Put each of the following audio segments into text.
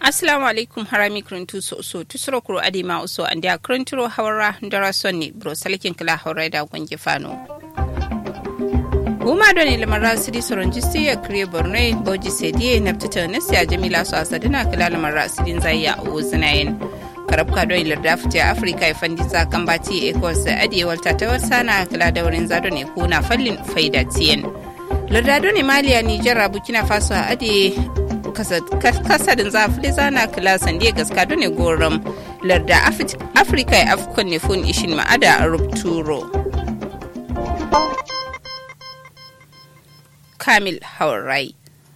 assalamu alaikum harami kuruntu so so tusuro kuro adima uso andi a kurunturo hawara ndara sonni bro salkin kala hawra da gwangi fano Huma doni lamara sidi soron jisti ya kriye borno boji sediye na fitata nasi a jamila su asadina kala lamara sidin zai ya uwu zinayin. karab ka don larda fita afirka ya fandi za kan bati ecos adiye walta ta wasa na kala da wurin zado ne kuna fallin faida tiyen. Larda ne maliya nijar burkina faso a adiye kasadin za fi zana kala sandiya gaska don ne goron larda afirka ya afkon ne fun ishin ma'ada a rupturo. kamil haurai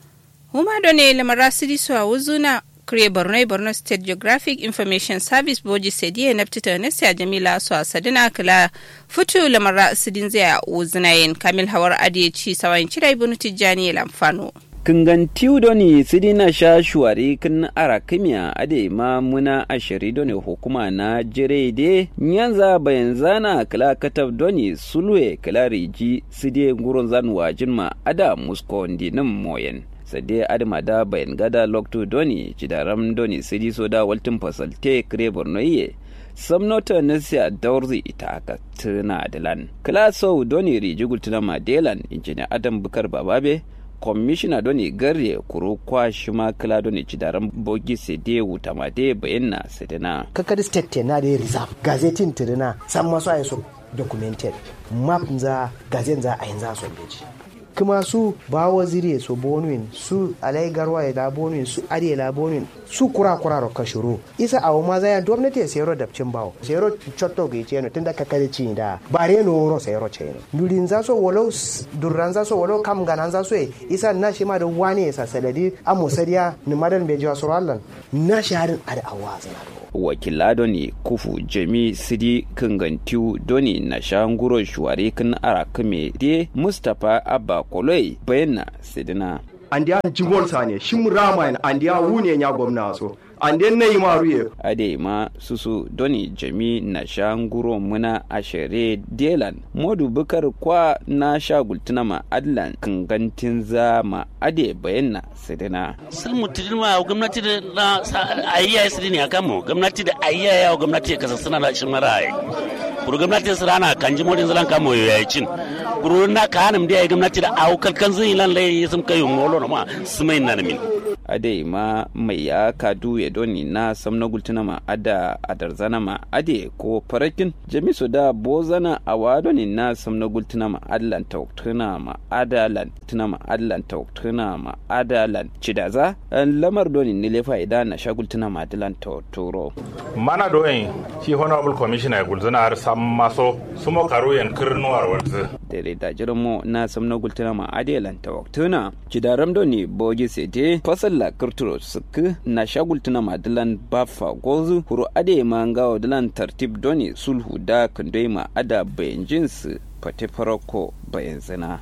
huma do ne lamara sidi so a wuzuna kure borno borno state geographic information service boji sediye na fitita na siya jamila so a sadina kala futu lamara sidin zai a wuzuna yin kamil hawar adiye ci sawan cira ibnu tijjani lamfano kingan tiw doni sidina sha shuwari kin ara kimya ade ma muna ashiri doni hukuma na jire de nyanza bayan zana kala katab doni sulwe kala riji side ngurun zan wajin ma ada musko ndinin moyen sade adama da bayan gada lokto doni cidaram doni sidi soda waltin fasalte kire bornoye samnota nasiya daurzi ita aka tuna dilan kala sau doni riji gultuna madelan injini adam bukar bababe kwamishina doni garye kuro kwa shima kila doni cidaran bogi sede wuta ma de bayanna sedena kakadi state na de reserve gazetin tirina san masu ayi so documented map za gazen za a yanzu so beji kuma su ba waziri so bonuin su alai garwa ya da bonuin su ariya la bonuin su kura kura ro kashuru isa awo ma zaya gwamnati ya sayar da cin bawo sayar chotto ga ce tun da kakare ci da bare no ro sayar ce no durin za so walau durran za so walau kam ganan za so isa na shi ma da wani ya saladi amo sariya ni madan be jiwa surallan na shaharin ada awa zana wakila doni kufu jami sidi kangantiu doni na shanguro shuwari kan arakame de mustapha abba koloi bayanna sidina andiya jigol sane shim rama andiya wune nya gwamna so ande na yi maru ye ade ma susu doni jami na shanguro muna ashere delan modu bukar kwa na shagultuna ma adlan kangantin zama ade bayanna sidina sun mutum ma gwamnati da na ayyaye sidini a kanmu gwamnati da ayyaye wa gwamnati kasa suna da shi mara ai kuru gwamnati su rana kan ji modin zalan kamo ya yi cin kuru na ka hanum da ya gwamnati da awu kalkan zai lan lai sun kai ngolo na ma su mai na min ade ma mai ya kadu ya doni na samna gultuna ma ada adarzana ma ade ko farakin jamisu da bozana a wadoni na samna gultuna ma adlan tauktuna ma adalan tuna ma adlan tauktuna ma adalan cidaza lamar doni ne lefa idan na shagultuna ma adalan tauturo mana doyin shi honorable commissioner ya gulzana har sam maso sumo karo yan kirnuwar wanzu dare da jirmo na samna gultuna ma adalan tauktuna cidaram doni bogi sete fasal la kirturo suk na shagultuna ma dilan bafa gozu huru ade ma ngawo dilan tartib doni sulhu da kandoi ma ada bayan jinsu fate farako bayan zina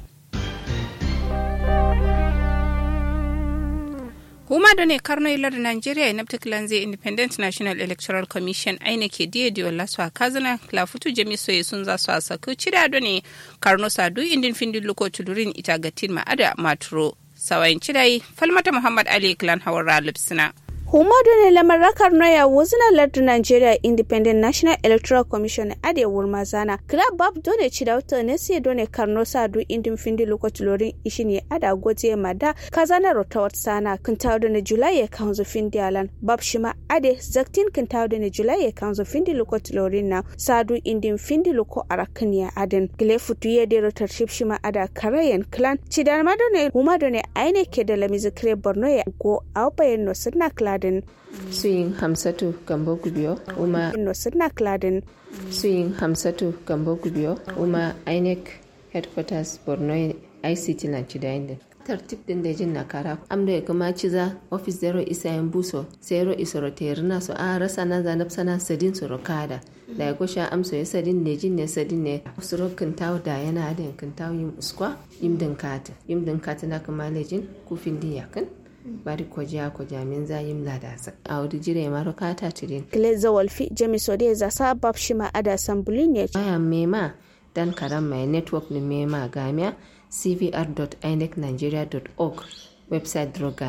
huma da ne karno ilar nigeria ya nafta kilanze independent national electoral commission aina ke diya diwa lasu a kazana lafutu jami soye sun za su a saku cida da ne karno sadu indin findin luko tulurin ita gatin ma'ada maturo sawayin cidai falmata muhammad ali klan hawar lipsina Humadu ne lamar rakar noya wuzina lardin Nigeria Independent National Electoral Commission ade wurma zana. Club bab dole ci da wata ne sai dole karno sa du indin findi lokacin lorin ishi ne ada goje mada kazana rotawat sana kan tawo da na July ya kanzo findi alan. Bab shima ade zaktin kan tawo da na July ya kanzo findi lokacin lorin na sadu indin findi loko arakan ya aden. Gile futu ya de rotarship shima ada karayen clan. Ci da madone humadu ne aine ke da lamizi kire Borno ya go awbayen no sunna clan Kladen. Suyin Hamsatu Gambo Gubiyo, Uma No Sidna Kladen. Suyin Hamsatu Gambo Gubiyo, Uma INEC Headquarters Borno ICT na Chidainde. tartib din da jin nakara amda ya kuma ciza ofis zero isa yan buso zero isoro terina so a rasa na zanab sana sadin soro kada da ya kusha amso ya sadin ne jin ne sadin ne soro kintawo da yana da kintawo yin uskwa yim din kata yim din kata na kuma lejin kufin din yakin bari ko ja ko jamin zayim ladasa a wadi jire maro kata tirin Kile zawalfi jami sode za sa bab shima ada sambulin ya baya mema dan karam mai network ni mema gamia cvr.inecnigeria.org website dro gamia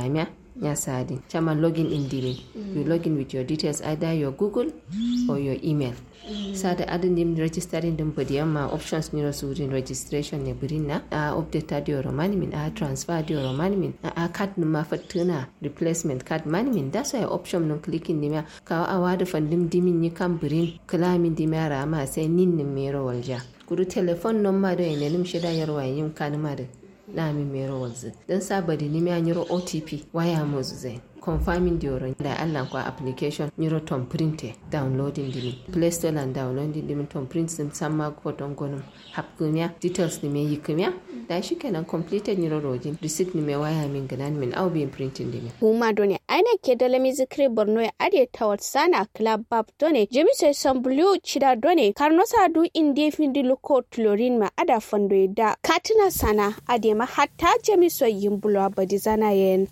ya sadi chama login in dimi you login with your details either your google or your email sada adin dim registering din bodi amma options ni rasu din registration ne birin na a update dio romani min a transfer dio romani min a card numa fatuna replacement card mani min da so ya option nun clicking ni ma ka a wada fandim dimin ni kan birin klamin dimara ma sai nin nin mero walja kuru telefon non ma do ene nim shida yarwa yin kan ma da na mi mero walzi dan sabadi ni mi anyiro otp waya mo zai confirming the oron da Allah kwa application nyiro tom printe downloading dimi play store and downloading dimi tom print sim samma ko don gonum hapkunya details ni me yiknya da shi kenan completed nyiro rojin receipt ni me waya min ganan min au bin printing dimi huma done aina ke da lami zikri borno ya ade tawat sana club bab done jemi sai san blue chida done karno sadu inde findi luko tlorin ma ada fondo da katina sana ade ma hatta jemi so yimbulo abadi zana yen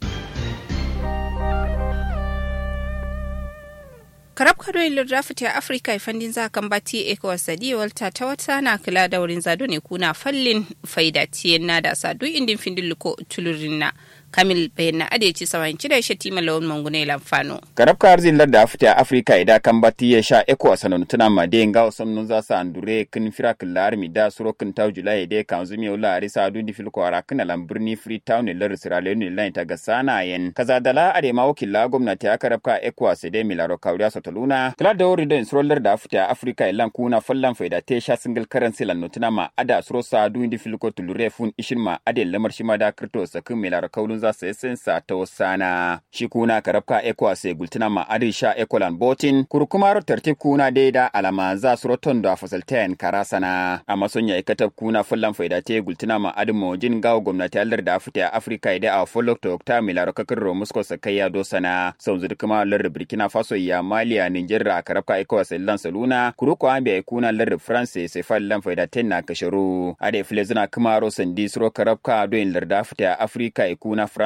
karab kado ilir rafiti a afirka ifandin za kan bati ecowas sadi walta ta wata na kula da wurin zado ne kuna fallin faida tiyen na da sadu indin findin luko tulurin na kamil bayan na adeci sawan cire shi tima lawan mangune lamfano. karab ka arzin larda afita afirka ida kan bati ya sha eko asanon tuna ma de nga osam nun za sa andure kin fira killar mi da suro kin taw julai de kan zumi ola ari sa du di fil ko ara kin alam birni freetown lar sira le ni lain ta ga sana yen kaza dala ade ma wakilla gwamnati aka rabka eko asede milaro kawriya sotaluna kala da wori den suro larda afita afirka ilan kuna fallan faida te sha single currency lan nutuna ma ada suro sa du di fil ko tulure fun ishin ma ade lamar shi ma da kripto sakin milaro kawlun za su yi sa ta wasana shi kuna karabka ekwa sai gultina ma adisha ekolan botin kurkumaro tartib kuna daida alama za su roton da fasaltayan karasana amma sun ya ikatab kuna fullan faida te gultina ma adin mojin gawo gwamnati allar da afita afirka ida a folok to okta milaro kakar ro musko sakayya do sana sau zuri kuma lar burkina faso ya maliya nigeria a karabka ekwa sai lan saluna kuruko ambe ai kuna lar france sai fallan faida ten na kasharu ade filezina kuma ro sandi suro karabka do in lar da afita afirka ikuna